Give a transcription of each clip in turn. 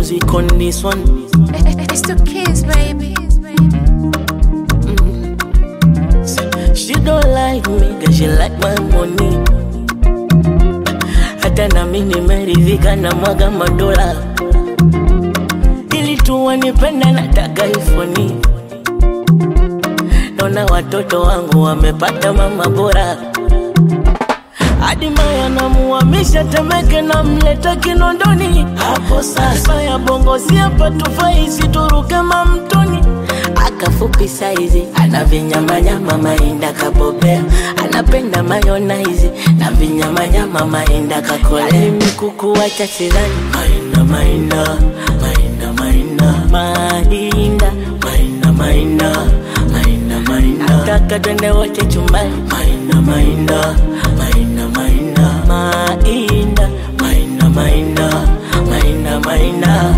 music on this one. It's the kids, baby. She don't like me, cause she like my money. Hata na mimi nimeridhika na mwaga madola, ili tu wanipenda nataka ifoni. Naona watoto wangu wamepata mama bora, hadi Maya namuhamisha Temeke na mleta Kinondoni. Hapo sasa ya bongo si hapa tufai, situruke mamtoni akafupi saizi ana vinyamanyama mainda kabobea anapenda mayonaizi na vinyamanyama mainda kakolea mimi kukuacha sidhani mainda mainda mainda mainda mainda mainda mainda mainda mainda nataka twende wote chumbani mainda mainda mainda mainda mainda mainda mainda mainda mainda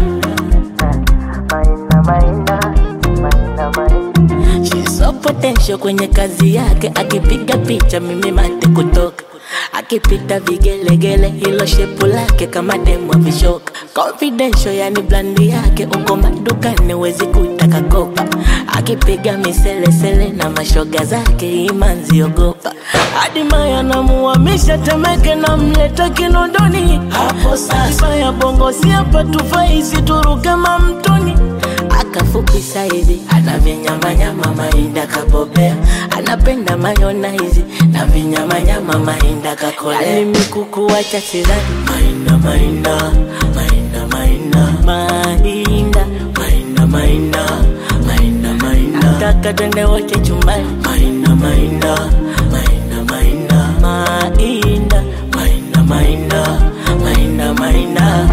She's so potential kwenye kazi yake, akipiga picha mimi mate kutoka, akipita vigelegele, hilo shepu lake kama demu wa vishoka. Confidential yani blandi yake, uko madukani wezi kutaka kopa, akipiga miselesele na mashoga zake, imanzi ogopa. Hadi Maya namuhamisha Temeke na mleta Kinondoni. Hapo sasa ya bongo si hapa tufai, situruke mamtoni akafupi saizi ana vinyamanyama mainda kabobea anapenda mayonaizi na vinyamanyama mainda kakolea mimi kukuacha sidhani mainda mainda mainda mainda mainda mainda mainda mainda mainda nataka twende wote chumbani mainda mainda mainda mainda mainda mainda mainda mainda mainda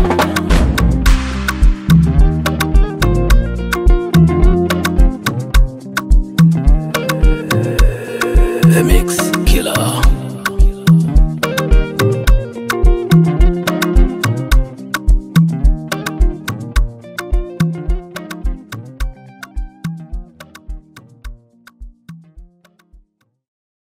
The Mix Killer.